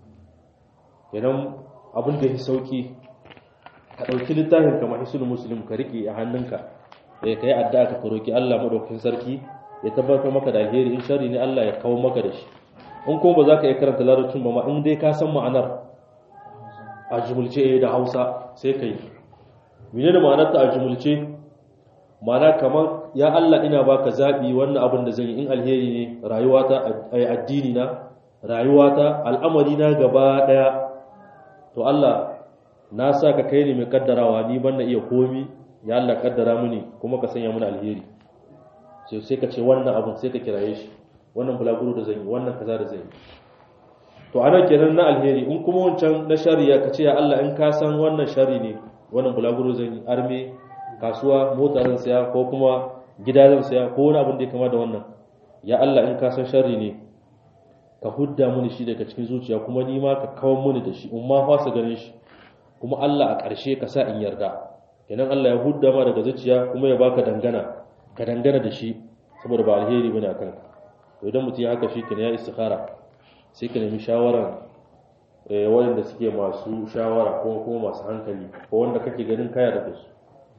kenan abin da ya sauki ka ɗauki littafin kamar hisul muslim ka riƙe a hannunka ya kai addu'a ka roki Allah madaukakin sarki ya tabbatar maka da alheri in shari ne Allah ya kawo maka da shi in kuma ba za ka iya karanta larabcin ba ma in dai ka san ma'anar a jumulce da Hausa sai ka yi menene ma'anar ta a jumulce ma'ana kamar ya Allah ina baka zabi wannan abin da zan yi in alheri ne rayuwata addini na rayuwata al'amari na gaba daya to Allah na sa ka kai ne mai kaddarawa ni ban na iya komi ya Allah kaddara mini kuma ka sanya mini alheri sai sai ka ce wannan abun sai ka kiraye shi wannan bulaguro da zan yi wannan kaza da zan yi to ana kenan na alheri in kuma wancan na shari'a ka ce ya Allah in ka san wannan shari ne wannan bulaguro zan yi arme kasuwa mota zan saya ko kuma gida zan saya ko wani abin da ya kama da wannan ya Allah in ka san shari ne ka hudda mini shi daga cikin zuciya kuma ni ma ka kawo mini da shi in ma fasa ganin shi kuma Allah a ƙarshe ka sa in yarda kenan Allah ya hudda ma daga zuciya kuma ya baka dangana ka dangana da shi saboda ba alheri bane akan ka to idan mutum ya haka shi kenan ya istikhara sai ka nemi shawaran eh wanda suke masu shawara ko kuma masu hankali ko wanda kake ganin kaya da su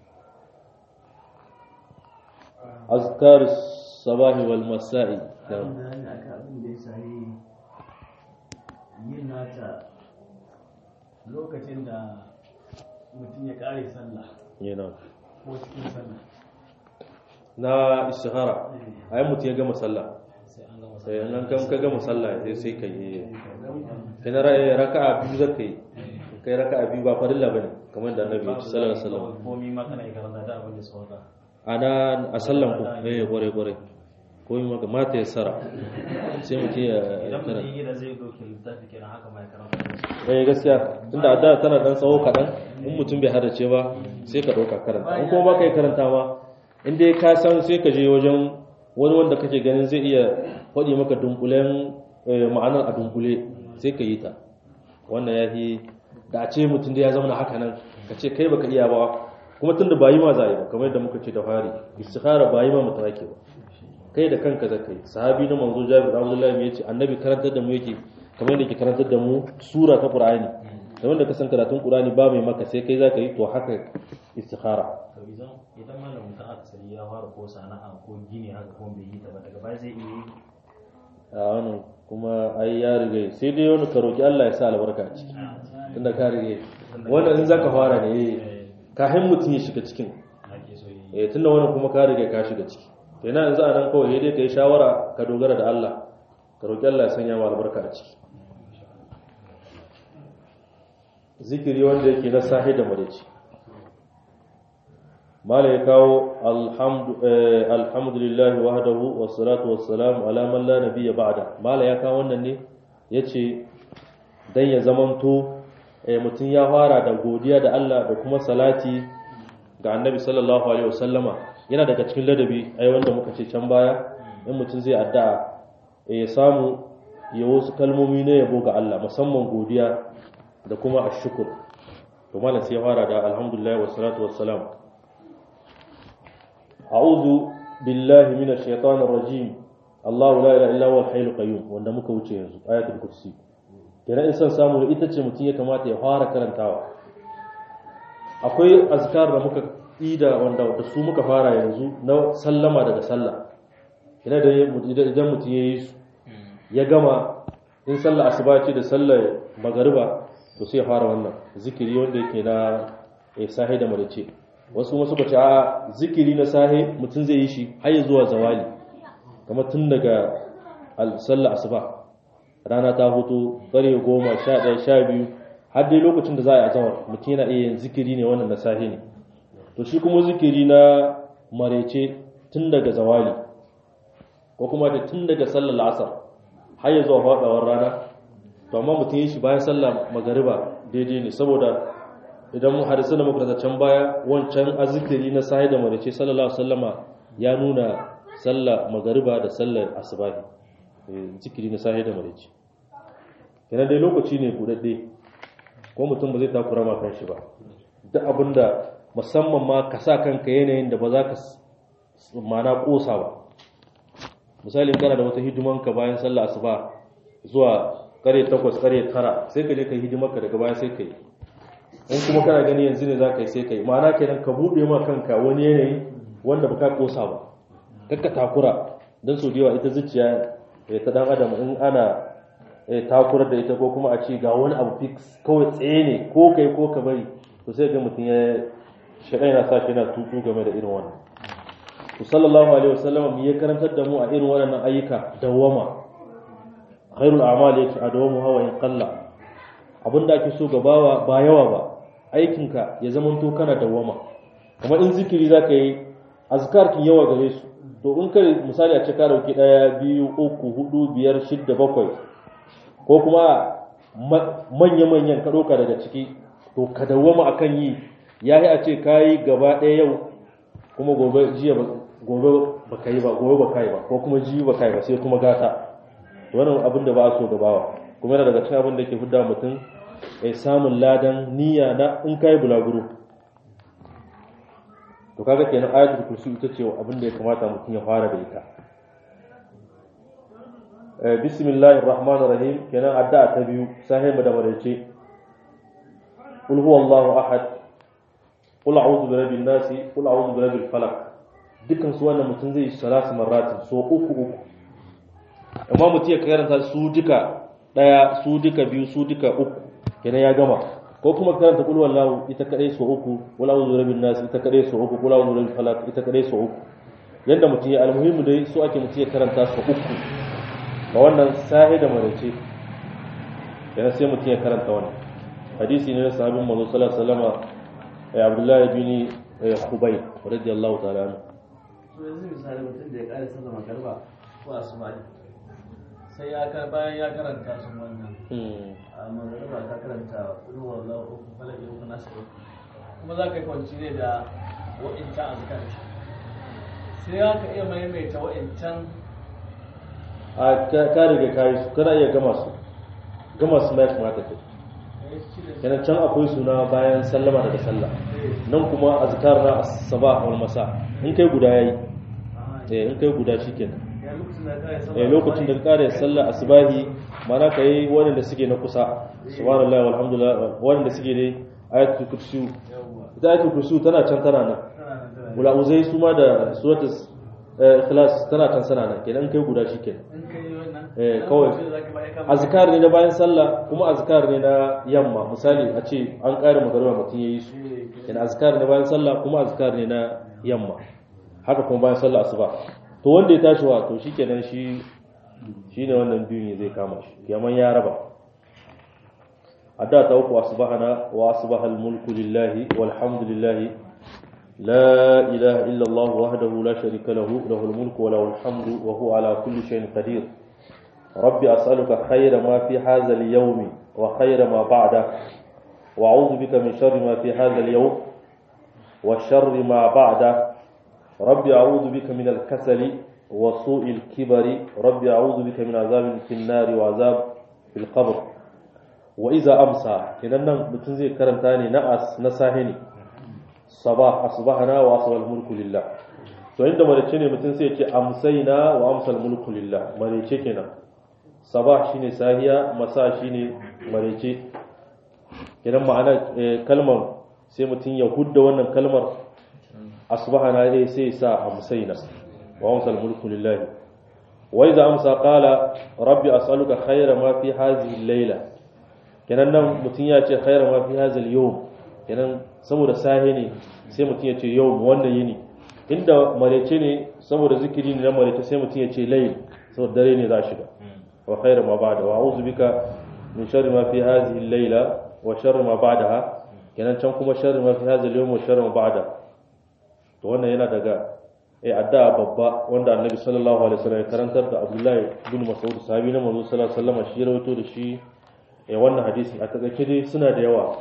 azkar sabahi wal masa'i yin nata lokacin da mutum ya kare sallah yana ko cikin sallah na istikhara ayi mutum ya gama sallah sai an gama sai an kan ka gama sallah sai sai ka yi kana raka'a biyu zaka yi kai raka'a biyu ba farilla bane kamar da annabi ya ce sallallahu alaihi wasallam komi ma kana iya karanta da abin da sauka ana a sallan ku eh gore gore ko yi maka mata ya sara sai mutum ya idan mutum karanta yi da zai doke littafi kenan haka ma ya karanta da shi eh gaskiya tunda adda tana dan tsawo kadan in mutum bai hadace ba sai ka dauka karanta in kuma baka yi karanta ma in dai ka san sai ka je wajen wani wanda kake ganin zai iya faɗi maka dunkulen eh, ma'anar a dunkule sai ka yi ta wannan ya fi da a ce mutum da ya zama haka nan ka ce kai baka iya ba kuma tunda ba yi ma za a yi ba kamar yadda muka ce da fari istikhara ba yi ma mutum ake ba kai da kanka za ka yi sahabi na manzo jabir abdullahi ya ce annabi karantar da mu yake kamar yadda ke karantar da mu sura ta qur'ani kamar da ka san karatun qur'ani ba mai maka sai kai za ka yi to haka istikhara to idan idan malamin ta akasari ya fara ko sana'a ko gini haka ko bai yi ta ba daga baya zai iya yi a wannan kuma ai ya riga sai dai wani ka roki Allah ya sa albarka a ciki tunda ka riga wannan in zaka fara ne eh, kafin mutum ya shiga cikin ake so yi eh tunda wannan kuma ka riga ka shiga ciki to ina yanzu a nan kawai sai dai kai shawara ka dogara da Allah ka roki Allah ya sanya ma albarka a ciki zikiri wanda yake na sahi da marici mala ya kawo alhamdu eh, alhamdulillahi wahdahu wassalatu wassalamu ala man la nabiyya ba'da mala ya kawo wannan ne yace dan ya zamanto eh, mutum ya fara da godiya da Allah da kuma salati ga annabi sallallahu alaihi wasallama yana daga cikin ladabi ai wanda muka ce can baya in mutum zai addu'a eh, ya samu ya wasu kalmomi ne yabo ga Allah musamman godiya da kuma ashkur to malam sai ya fara da alhamdulillah wassalatu wassalam a'udhu billahi minash shaitanir rajim Allahu la ilaha illa huwal hayyul qayyum wanda muka wuce yanzu ayatul kursi kenan in san samu ita ce mutum ya kamata ya fara karantawa akwai azkar da muka ida wanda da su muka fara yanzu na sallama daga sallah ina da idan mutum ya yi su ya gama in sallah asuba ce da sallar magariba to sai ya fara wannan zikiri wanda yake na eh, sahi da madace wasu kuma suka ce a zikiri na sahi mutum zai yi shi har ya zuwa zawali kamar tun daga al- sallar asuba rana ta hutu ƙarfe goma sha ɗaya sha biyu har dai lokacin da za a yi azawar mutum yana iya yin zikiri ne wannan na sahi ne to shi kuma zikiri na marece tun daga zawali ko kuma da tun daga sallar la'asar har ya zuwa faɗawar rana to amma mutum yi shi bayan sallar magariba daidai ne saboda idan mu hadisu da makaranta can baya wancan azikiri na sahi da marece sallallahu alaihi wasallama ya nuna sallar magariba da sallar asubahi eh, zikiri na sahi da marece kenan dai lokaci ne buɗaɗɗe ko mutum ba zai takura ma kanshi ba duk abinda musamman ma ka sa kanka yanayin da ba za ka s- mana kosa ba misalin kana da wata hidimanka bayan sallah asuba zuwa kare takwas kare tara sai ka je ka yi hidimarka daga baya sai ka yi in kuma kana gani yanzu ne za ka yi sai ka yi ma'ana kenan ka buɗe ma kanka wani yanayi wanda ba ka kosa ba kakka takura don sau da yawa ita zuciya eh, ta dan adam in ana eh, takurar da ita ko kuma a ce ga wani abu fix kawai tsaye ne ko kai ko ka bari to sai ga mutum ya shaɗa yana sa shi yana tutu game da irin wannan to sallallahu alaihi wasallam ya karantar da mu a irin waɗannan ayyuka dawama khairul a'mal yake a dawamu hawa in qalla abinda ake so gabawa ba yawa ba aikinka ya zamanto kana dawama kamar in zikiri zaka yi azkar kin yawa gare su to in kai misali a ce ka dauki daya biyu uku hudu biyar shidda bakwai ko kuma manya manyan ka ɗauka daga ciki to ka dawama akan yi yayi a ce kayi gaba ɗaya yau kuma gobe jiya ba gobe ba ka yi ba gobe ba ka yi ba ko kuma jiya ba ka yi ba sai kuma gata wannan abin da ba a so gabawa kuma yana daga cikin abin da ke fidda mutum ya samun ladan niyya na in kai bulaguro to kaga kenan ayatul kursi ita ce abin da ya kamata mutum ya fara da ita eh bismillahir rahmanir rahim kenan addu'a ta biyu sahiba da madace qul huwallahu ahad qul a'udhu bi rabbin nas qul a'udhu bi rabbil falaq dukkan su wannan mutum zai yi salatu marratin so uku uku amma mutum ya karanta su duka daya su duka biyu su duka uku kenan ya gama ko kuma karanta kul wallahu ita kadai so uku wal a'udhu birabbin nas ita kadai so uku kul a'udhu birabbil falaq ita kadai so uku yanda mutum ya almuhimu dai so ake mutum ya karanta so uku ga wannan sahi da marace kenan sai mutum ya karanta wannan hadisi ne na sahabin manzo sallallahu alaihi wasallam ya abdullahi bin khubayb radiyallahu ta'ala anhu so yanzu misali mutum da ya kare sallar magarba ko asuba sai ya ka bayan ya karanta sun wannan a magariba ka karanta ruwan lahu uku falaki uku nasu uku kuma za ka yi kwanci ne da wa'incan azkar sai ya ka iya maimaita wa'incan a ka riga kayi su kana iya gama su gama su mai kamata kai yana can akwai suna bayan sallama daga sallah nan kuma azkar na sabah wal masa in kai guda yayi eh in kai guda shikenan eh lokacin da ka kare sallah asbahi mana kai wanda suke na kusa subhanallahi walhamdulillah wanda suke dai ayatul kursi ita ayatul kursi tana can tana nan wala uzai su ma da suratul ikhlas tana can sana nan kenan kai guda shikenan eh kawai azkar ne na bayan sallah kuma azkar ne na yamma misali a ce an ƙara magariba mutum yayi su kenan azkar ne bayan sallah kuma azkar ne na yamma haka kuma bayan sallah asuba to wanda ya tashi wa to shikenan shi shine wannan biyun ne zai kama shi yaman ya raba adda ta uku asbahana wa asbaha almulku lillahi walhamdulillahi la ilaha illa allah wahdahu la sharika lahu lahul mulku wa lahul hamdu wa huwa ala kulli shay'in qadir rabbi as'aluka khayra ma fi hadha al-yawm wa khayra ma ba'da wa a'udhu bika min sharri ma fi hadha al-yawm wa sharri ma ba'da ربي أعوذ بك من الكسل وسوء الكبر ربي أعوذ بك من عذاب في النار وعذاب في القبر وإذا أمسى كننا متنزي كرمتاني نأس نساهني صباح أصبحنا وأصبح الملك لله to inda marece ne mutum sai ce amsaina wa amsal mulku lillah marece kenan sabah shine sahiya masa shine marece kenan ma'ana kalmar sai mutum ya hudda wannan kalmar asbahana dai sai sa amsaina wa amsal mulku lillah wa idza amsa qala rabbi as'aluka khayra ma fi hadhihi al-layla kenan nan mutum ya ce khayra ma fi hadhihi al-yawm kenan saboda sahi ne sai mutum ya ce yau wannan yini inda marece ne saboda zikiri ne na marece sai mutum ya ce layl saboda dare ne za shiga wa khayra ma ba'da wa a'udhu bika min sharri ma fi hadhihi al-layla wa sharri ma ba'daha kenan can kuma sharri ma fi hadhihi al-yawm wa sharri ma ba'da to wannan yana daga eh addu'a babba wanda annabi sallallahu alaihi wasallam ya karantar da Abdullahi bin Mas'ud sahabi na manzo sallallahu alaihi wasallam shi rawaito da shi eh wannan hadisi a takaice dai suna da yawa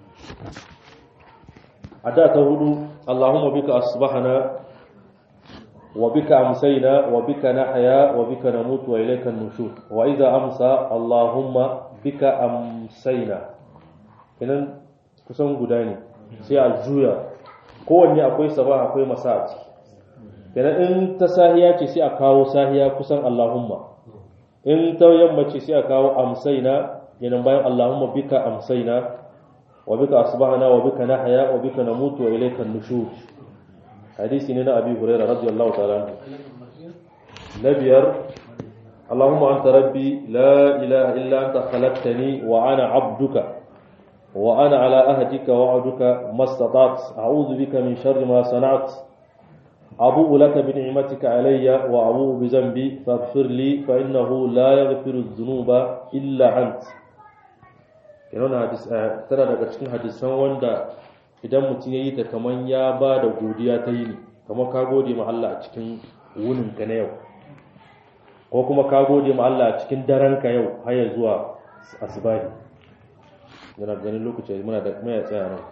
addu'a ta hudu Allahumma bika asbahana wa bika amsayna wa bika nahya wa bika namutu wa ilayka an-nushur wa idha amsa Allahumma bika amsayna kenan kusan guda ne sai a juya kowanne akwai sabah akwai masa a ciki kenan in ta sahiya ce sai a kawo sahiya kusan Allahumma in ta yamma ce sai a kawo amsaina yanan bayan Allahumma bika amsaina wa bika asbahna wa bika nahya wa bika namutu wa ilayka an-nushur hadisi ne na Abi Hurairah radiyallahu ta'ala na biyar اللهم أنت ربي لا إله إلا أنت خلقتني وأنا عبدك وأنا على أهدك وعدك ما استطعت أعوذ بك من شر ما صنعت أبوء لك بنعمتك علي وأبوء بذنبي فاغفر لي فإنه لا يغفر الذنوب إلا أنت kenan hadis tana daga cikin hadisan wanda idan mutum ya yi ta kaman ya ba da godiya ta yi ne kamar ka gode ma Allah a cikin wunin ka na yau ko kuma ka gode ma Allah a cikin daren ka yau har ya zuwa asbahi yana ganin lokaci muna da mai tsaya nan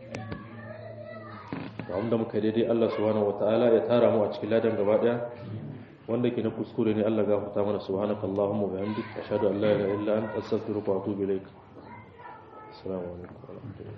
wanda muka daidai Allah subhanahu wataala ya tara mu a cikin ladan gaba daya wanda ke na kuskure ne Allah gafarta mana subhanaka allahumma wa bihamdika ashhadu an la ilaha illa anta astaghfiruka wa atubu ilaik assalamu alaikum wa rahmatullahi